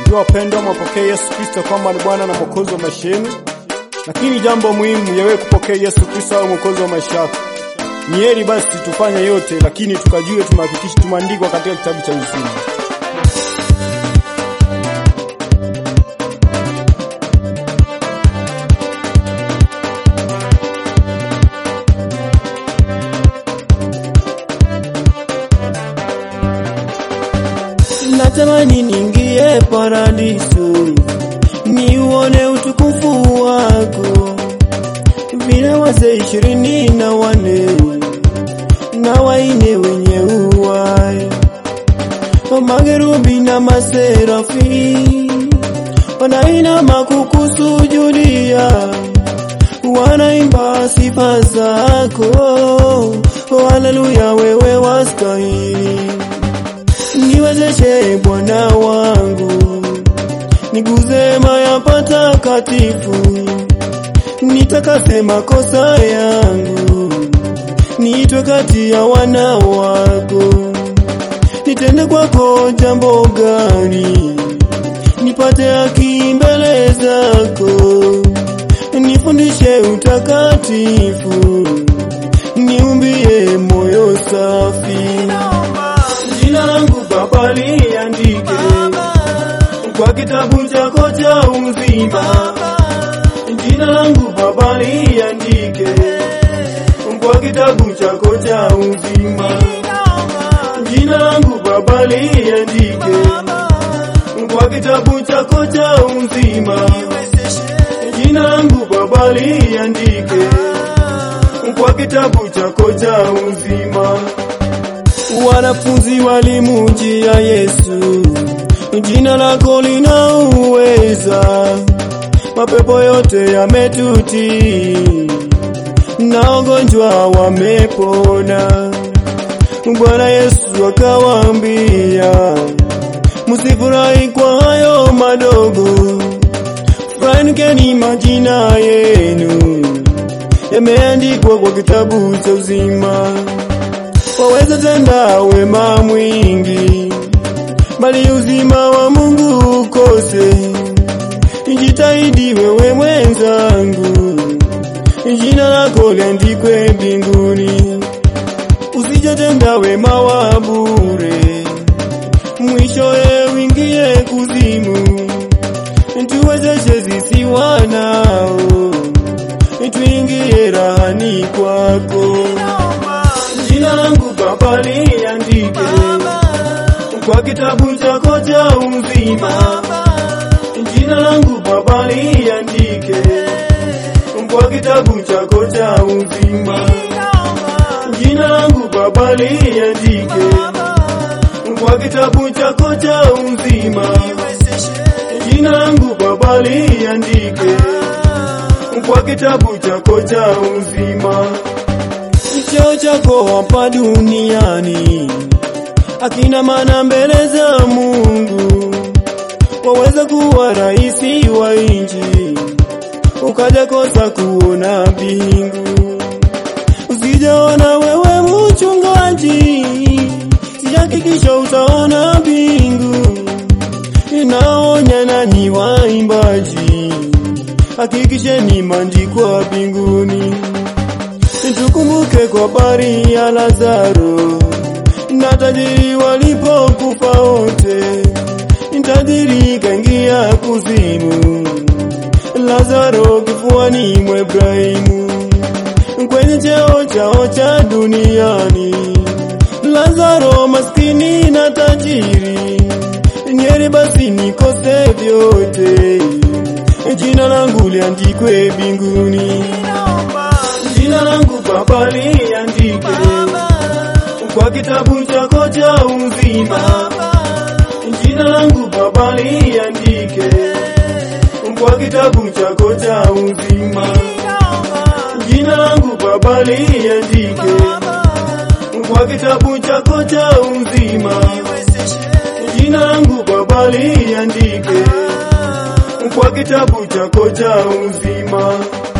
Ndio wapendwa, mwapokee Yesu Kristo kwamba ni Bwana na Mwokozi wa maisha yenu, lakini jambo muhimu yawe kupokea Yesu Kristo awe Mwokozi wa maisha yako. Ni heri basi tufanye yote, lakini tukajue tumehakikisha tumeandikwa katika kitabu cha uzima. Natamani ningie paradiso niuone utukufu wako, vile wazee ishirini na wane na waine wenye uwai, makerubi na maserafi wanainama kukusujudia, wanaimba sifa zako, haleluya, wewe wastahili niwezeshe Bwana wangu, niguze maya patakatifu, nitakase makosa yangu, niitwe kati ya wana wako, nitende kwako jambo gani, nipate haki mbele zako, nifundishe utakatifu, niumbie moyo safi jina langu Baba liandike kwa kitabu chako cha uzima. Jina langu Baba liandike kwa kitabu chako cha uzima. Jina langu Baba liandike kwa kitabu chako cha uzima. Jina langu Baba liandike kwa kitabu chako cha uzima. Wanafunzi walimujia Yesu, jina lako lina uweza, mapepo yote yametutii na wagonjwa wamepona. Bwana Yesu akawaambia, msifurahi kwa hayo madogo, furahini majina yenu yameandikwa kwa kitabu cha uzima waweza tenda wema mwingi, bali uzima wa Mungu ukose. Jitahidi wewe mwenzangu, jina lako liandikwe mbinguni. Usijatenda wema wa bure, mwishowe uingie kuzimu. Tuwezeshe sisi wanao, tuingie rahani kwako jina langu Baba liandike kwa kitabu chako cha uzima. Jina langu Baba liandike kwa kitabu chako cha uzima. Jina langu Baba liandike kwa kitabu chako cha uzima. Jina langu Baba liandike kwa kitabu chako cha uzima cheo chako hapa duniani akina maana mbele za Mungu. Waweza kuwa raisi wa nchi ukaja kosa kuona mbingu. Usijaona wewe mchungaji, sihakikisha utaona mbingu. Inaonya nanyi waimbaji, hakikisheni maandikwa mbinguni. Tukumbuke kwa habari ya Lazaro na tajiri walipokufa wote, tajiri kaingia kuzimu, Lazaro kifuani mwa Ibrahimu, kwenye cheo chao cha duniani. Lazaro maskini na tajiri, nyeri basi nikose vyote, jina langu liandikwe mbinguni jina langu Baba liandike kwa kitabu chako cha uzima. Jina langu Baba liandike kwa kitabu chako cha uzima. Jina langu Baba liandike kwa kitabu chako cha uzima. Jina langu Baba liandike kwa kitabu chako cha uzima.